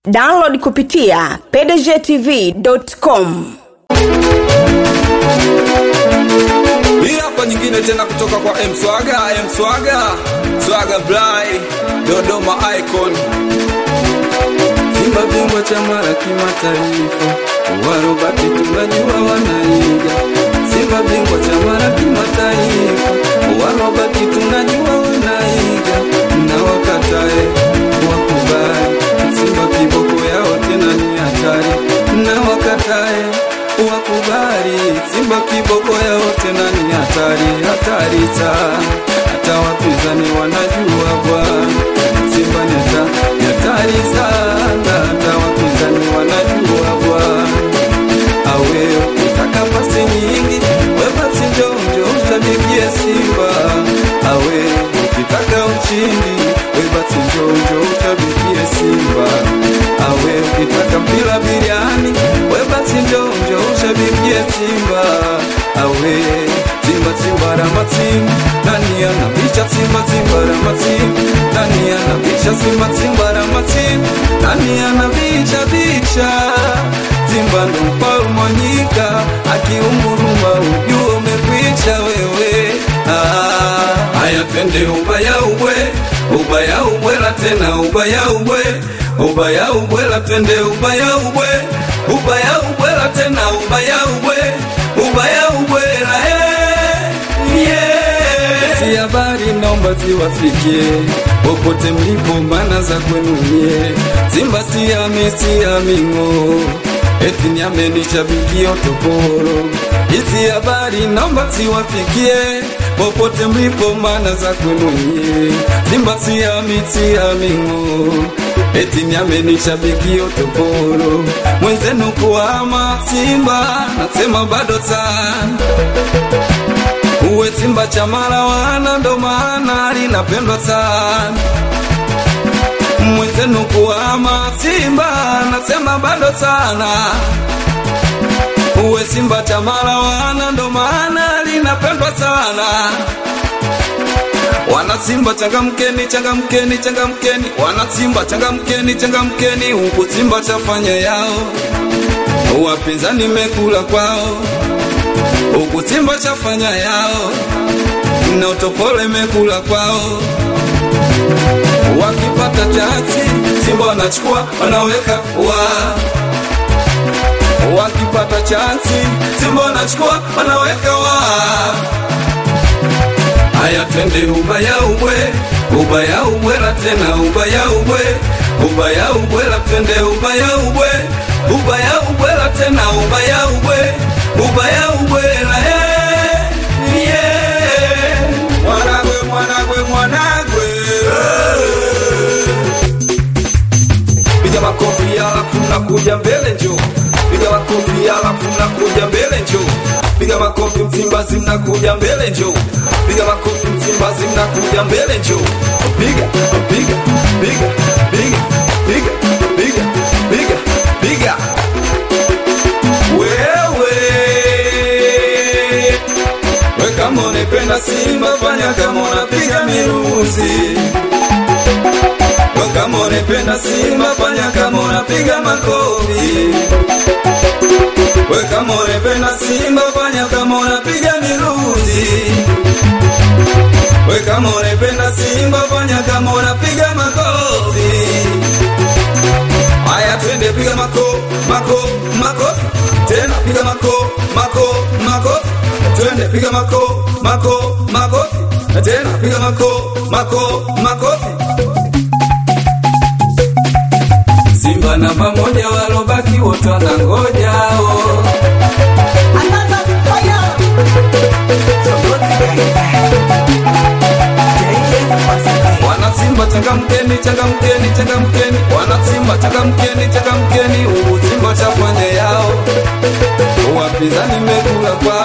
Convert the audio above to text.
download kupitia pdgtv.com Hii hapa nyingine tena kutoka kwa M Swaga, M Swaga, Swaga Blai, Dodoma Icon. Simba bingwa chama la kimataifa, warobati tunajua wanaiga. Simba bingwa chama la kimataifa, warobati tunajua wanaiga. Na wakatae wakubali, Simba kiboko yao tena ni hatari. Na wakatae wakubali, Simba kiboko yao tena ni hatari, hatari sana. Hata wapinzani wanajua bwana, Simba ni hata- ni hatari sana, hata wapinzani wanajua bwana. Awe ukitaka pasi nyingi, we basi njoo njoo ushabikie Simba. Awe ukitaka ushindi, we basi njoo njoo ushabikie Simba. Awe ukitaka mpira biriani, we basi njoo njoo ushabikie Simba. Awe Simba Simba Ramatim, nani anapisha Simba Simba Ramatim, nani anapisha Simba Simba Ramatim, nani anapisha bicha Simba ndo mfalme wa nyika, akiunguruma ujue umekwisha wewe. Ah, haya twende ubaya ubwe, ubaya ubwela tena ubaya ubwe, ubaya ubwela twende ubaya ubwe, ubaya ubwela tena ubaya ubwe, ubaya ubwela eh, yeah. Si habari naomba ziwafikie popote mlipo, maana za kwenu nyie. Simba siami siami ng'o eti niamenishabikia toporo. Hizi habari naomba ziwafikie popote mlipo, maana za kwenu nyie. Simba siami siami ng'o eti niamenishabikia toporo. Mwenzenu kuhama Simba nasema bado sana uwe Simba chamala wana ndo maana linapendwa sana mwenzenu kuhama Simba nasema bado sana uwe Simba chamala wana ndo maana linapendwa sana wana Simba changamkeni, changamkeni, changamkeni, wana Simba changamkeni, changamkeni, huku Simba chafanya yao, wapinzani mekula kwao, huku Simba chafanya yao, na utopole mekula kwao wakipata chansi Simba wanachukua wanaweka wa wakipata chansi Simba wanachukua wanaweka wa haya twende ubaya ubwe ubaya ubwela tena ubaya ubwe ubaya ubwela twende ubaya ubwe ubaya ubwela tena ubaya ubwe ubaya ubwela eh, yeah. mwanagwe mwanagwe mwanagwe piga makofi alafu mnakuja mbele njo piga makofi alafu mnakuja mbele njo piga makofi msimbazi mnakuja mbele njo piga makofi msimbazi mnakuja mbele njo piga piga piga piga piga piga piga piga wewe we kama unapenda Simba fanya kama unapiga miruzi we kama unapenda Simba fanya kama unapiga makofi we kama unapenda Simba fanya kama unapiga miruzi we kama unapenda Simba fanya kama unapiga makofi Haya twende piga mako mako makofi tena piga mako mako makofi twende piga mako mako makofi tena piga mako mako makofi Simba namba moja walobaki wote wanangoja oh. Wana Simba changamkeni, changamkeni, changamkeni. Wana Simba changamkeni, changamkeni. Ubu Simba chafanya yao, wapinzani mekula kwa